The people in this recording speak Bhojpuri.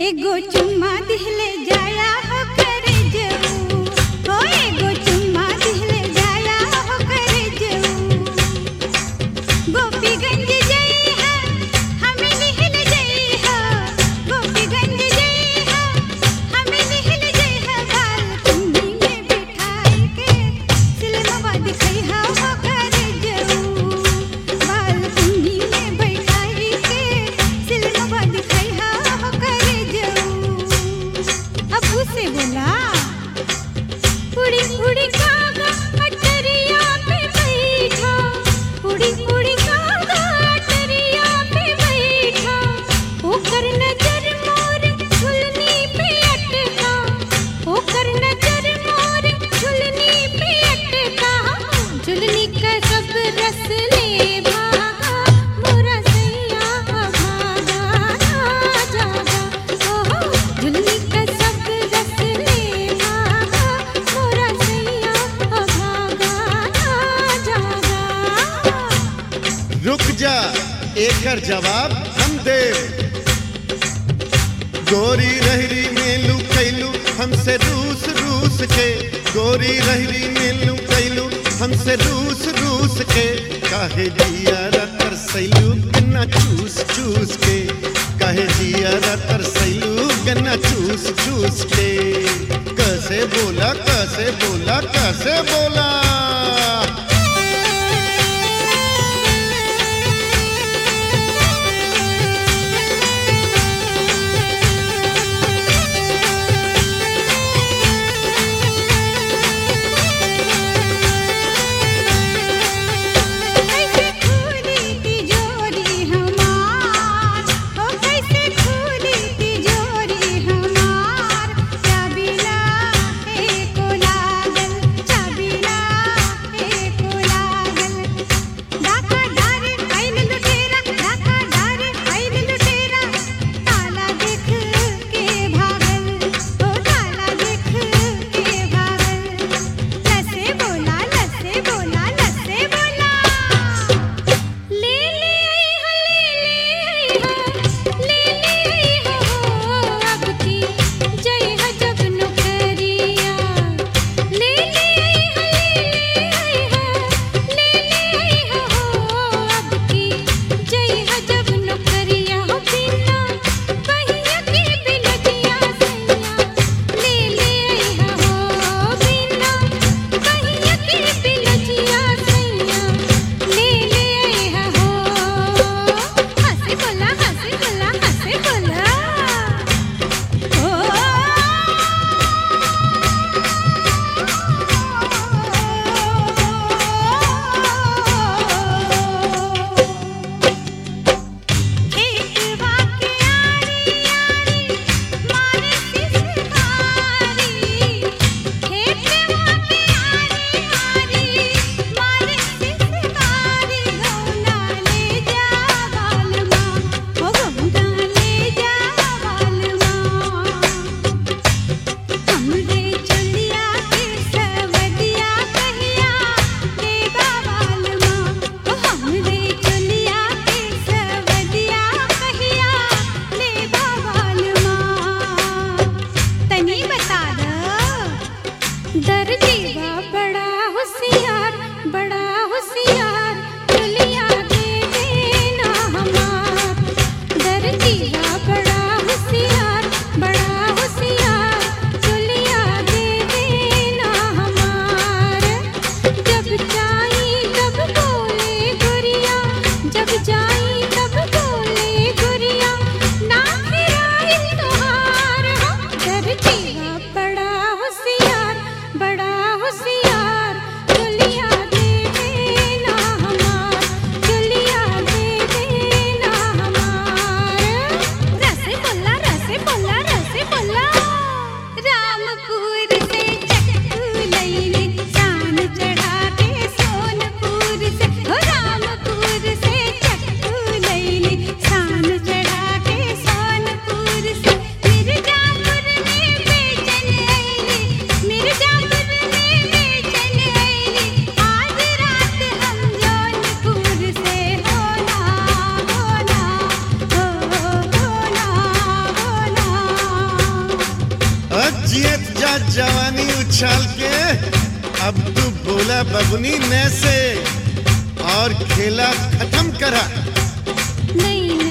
एगो चुम्मा दिहले जाया हो करे जऊ हो एगो चुम्मा दिहले जाया हो करे जऊ गोपीगंज जई है हमें निहल जई है गोपीगंज जई है हमें निहल जई है बाल कुंडी में बिठाई के सिलमवा दिखई हा हो करे जऊ बाल कुंडी में बैठाई के सिलमवा दिखई हा हो करे जऊ अब उसे बोला उड़ी उड़ी कागा अटरिया पे बैठा उड़ी उड़ी कागा अटरिया पे बैठा ओकर नजर मोर झुलनी पे अटका ओकर नजर मोर झुलनी पे अटका झुलनी का सब रस ले भागा मोरा सैया भागा ना जागा ओहो झुलनी का सब रस ले भागा मोरा सैया भागा ना जागा रुक जा एकर जवाब हम देव गोरी रहरी में लू कैलू हमसे रूस रूस के गोरी रहरी में लू कैलू हमसे रूस रूस के काहे जिया रतर सैलू गन्ना चूस चूस के काहे जिया रतर सैलू गन्ना चूस चूस के कैसे बोला कैसे बोला कैसे बोला कैसे खुली तिजोरी हमार ओ कैसे खुली तिजोरी हमार चाबी ना एको लागल चाबी ना एको जवानी उछाल के अब तू बोला बबुनी ने से और खेला खत्म करा नई